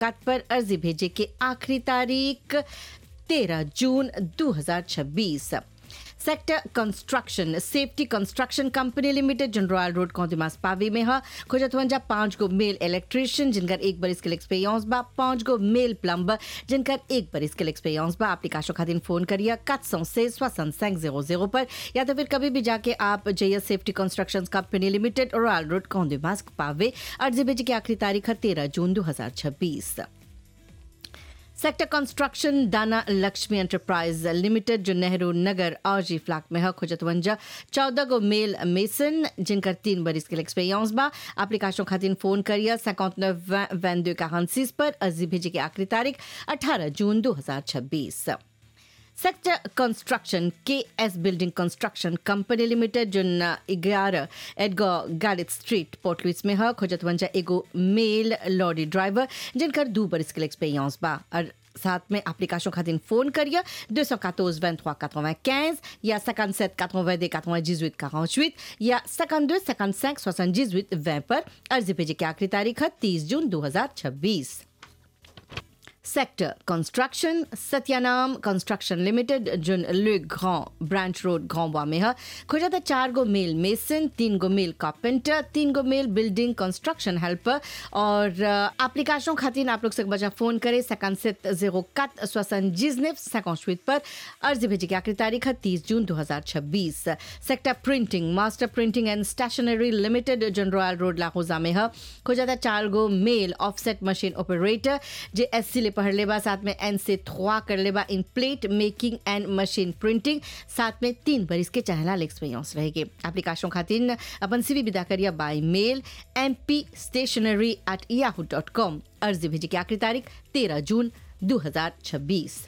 काट पर अर्जी भेजे की आखिरी तारीख 13 जून 2026 sector construction safety construction company limited general road कौंदिमास पावी में है खुजतवंजा पांच गो मेल इलेक्ट्रिशियन जिनकर एक बरिस के एक्सपीरियंस बा पांच गो मेल प्लम्बर जिनकर एक बरिस के एक्सपीरियंस बा एप्लीकेशन खातिर फोन करिए कत सौ से सोसन सैंक जीरो जीरो पर या तो फिर कभी भी जाके आप जय safety construction company limited royal road कौंदिमास पावे अर्जी भेजी की आखिरी तारीख है तेरह जून दो हजार छब्बीस सेक्टर कंस्ट्रक्शन दाना लक्ष्मी एंटरप्राइज लिमिटेड जो नेहरू नगर आजी फ्लैट में है खुजतवंजा चौदह गो मेल मेसन जिनकर तीन बरिस के एक्सपीरियंस बा एप्लीकेशन खातिर फोन करिए सैकौत वैन दो इक्यासीस पर अर्जी भेजे की आखिरी तारीख अठारह जून दो हजार छब्बीस sector construction K S building construction company limited जो ग्यारह एडगो गैलिट स्ट्रीट पोर्ट लुइस में है खोजतवंजा एगो मेल लॉरी ड्राइवर जिनकर दो बरिस के एक्सपीरियंस बा और साथ में एप्लीकेशन खातिर फोन करिए 214 23 95 या 57 82 98 48 या 52 55 78 20 पर अर्जी भेजे की आखिरी तारीख है 30 जून 2026 sector construction Satyanam construction limited जुन ले ग्रां ब्रांच रोड ग्रां में है खोजा था चार गो मेल मेसन तीन गो मेल कार्पेंटर तीन गो मेल बिल्डिंग कंस्ट्रक्शन हेल्पर और एप्लीकेशन खातिर आप लोग से बजा फोन करें सेकंड सेट जीरो कत स्वसन जिजनेफ सेकंड पर अर्जी भेजी की आखिरी तारीख है तीस जून दो हजार छब्बीस sector printing master printing and stationery limited जुन रॉयल रोड लाहौजा में है खोजा था चार गो male offset machine operator J S C पढ़ लेबा साथ में एन से थ्वा कर लेबा in plate making and machine printing साथ में तीन बरिस के चाहला एक्सपीरियंस रहेगी एप्लीकेशन खातिर अपन सीवी विदा करिए by mail M P stationery at Yahoo dot com अर्जी भेजी की आखिरी तारीख तेरह जून दो हजार छब्बीस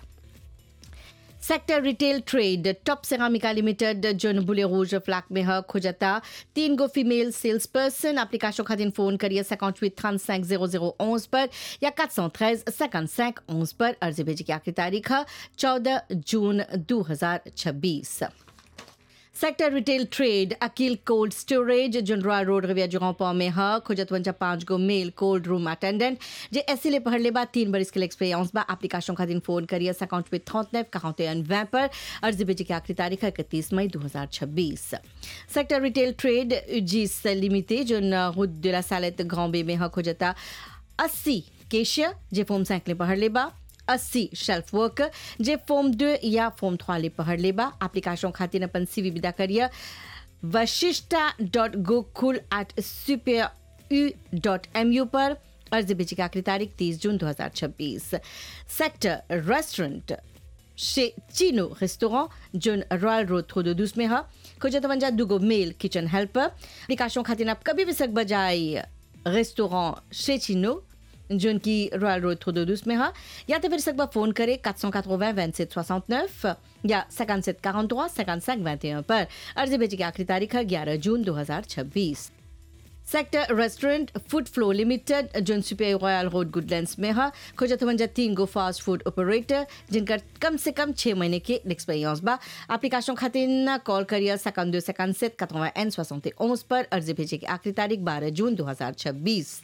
सेक्टर रिटेल ट्रेड टॉप सेरामिका लिमिटेड जोन बुले रूज फ्लैक में है खोजता तीन गो फीमेल सेल्स पर्सन एप्लीकेशन खातिर फोन करिए सैकौट हुit trente-cinq zéro zéro onze पर या quatre cent treize cinquante-cinq onze पर अर्जी भेजी की आखिरी तारीख है चौदह जून दो हजार छब्बीस sector retail trade Akil cold storage जुनरा रोड रविया जुगापा में है खुजतवंजा पांच गो male cold room attendant J S ले पढ़ लेबा तीन बरिस के एक्सपीरियंस बा एप्लीकेशन खातिर फोन करिए अकाउंट पे थौतनेफ कहाउते अनवै पर अर्जी भेजी की आखिरी तारीख है इकतीस मई दो हजार छब्बीस सेक्टर रिटेल ट्रेड जिस लिमिटे जो रुद de la salette Grand B में है खुजता अस्सी केशिया जे फोम सैंकले पढ़ लेबा अस्सी शेल्फ वर्कर जे फॉर्म दो या फॉर्म थ्वा ले पढ़ लेबा एप्लीकेशन खातिर अपन सीवी विदा करिए Vashishtha dot Gokul at super U dot M U पर अर्जी भेजी की आखिरी तारीख तीस जून दो हजार छब्बीस sector restaurant chez Chino Restaurant जोन रॉयल रोड थोदोदूस में है खोजतवंजा दुगो मेल किचन हेल्पर एप्लीकेशन खातिर आप कभी भी सक बजाई रेस्टोरेंट chez Chino जोन की रॉयल रोड थोदोदूस में है या तो फिर सकबा फोन करें 480 27 69 या 57 43 55 21 पर अर्जी भेजी की आखिरी तारीख है 11 जून 2026 sector restaurant food flow limited जोन सुपर रॉयल रोड गुडलैंड्स में है खोजतवंजा तीन गो फास्ट फूड ऑपरेटर जिनका कम से कम छः महीने के एक्सपीरियंस बा एप्लीकेशन खातिर कॉल करिए सकान दो सकान सेट कतवा एन सोसौते ओस पर अर्जी भेजे की आखिरी तारीख बारह जून दो हजार छब्बीस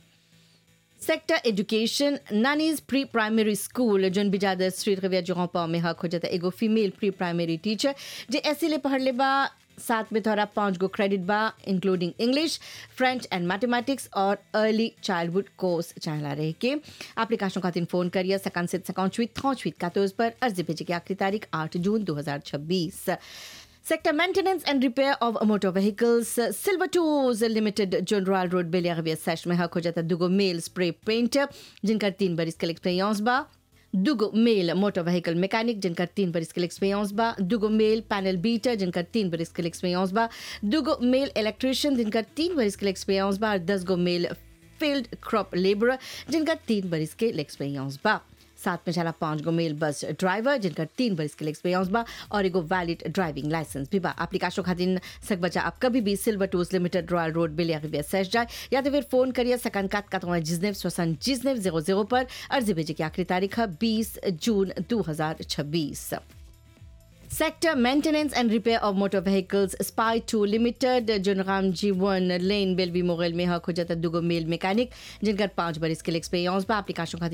सेक्टर एजुकेशन नानीज प्री प्राइमरी स्कूल जोन बिजादर स्ट्रीट रविया जोहपा में हक हो जाता एगो फीमेल प्री प्राइमरी टीचर जे ऐसे ले पढ़ ले बा साथ में थोड़ा पाँच गो क्रेडिट बा including English French and mathematics और अर्ली चाइल्डहुड कोर्स चाहला रहे के एप्लीकेशन खातिर फोन करिए सकान से सकाउन छुत थौ छुत कातोज पर अर्जी भेजे की आखिरी तारीख आठ जून दो हजार छब्बीस Sector Maintenance and Repair of Motor Vehicles, Silver Tools Limited, John Royal Road, Beliarvia Sash में हक हो जाता दुगो मेल स्प्रे पेंटर जिनका तीन बरिस के एक्सपीरियंस बा दुगो मेल मोटर व्हीकल मैकेनिक जिनका तीन बरिस के एक्सपीरियंस बा दुगो मेल पैनल बीटर जिनका तीन बरिस के एक्सपीरियंस बा दुगो मेल इलेक्ट्रिशियन जिनका तीन बरिस के एक्सपीरियंस बा और दस गो मेल फील्ड क्रॉप लेबर जिनका तीन बरिस के एक्सपीरियंस बा साथ में चला पांच गो मेल बस ड्राइवर जिनका तीन बरिस के एक्सपीरियंस बा और एगो वैलिड ड्राइविंग लाइसेंस भी बा एप्लीकेशन खातिर सक बचा आप कभी भी silver tools limited royal road बिलिया रिविया सेश जाए या तो फिर फोन करिए सकन कात का तुम्हारा जिसनेव स्वसन जिसनेव जीरो जीरो पर अर्जी भेजे की आखिरी तारीख है बीस जून दो हजार छब्बीस sector maintenance and repair of motor vehicles स्पाई टू लिमिटेड जनराम जीवन लेन बेलवी मोगल में हक हो जाता दुगो मेल मैकेनिक जिनकर पांच बरिस के लिए एक्सपीरियंस बा एप्लीकेशन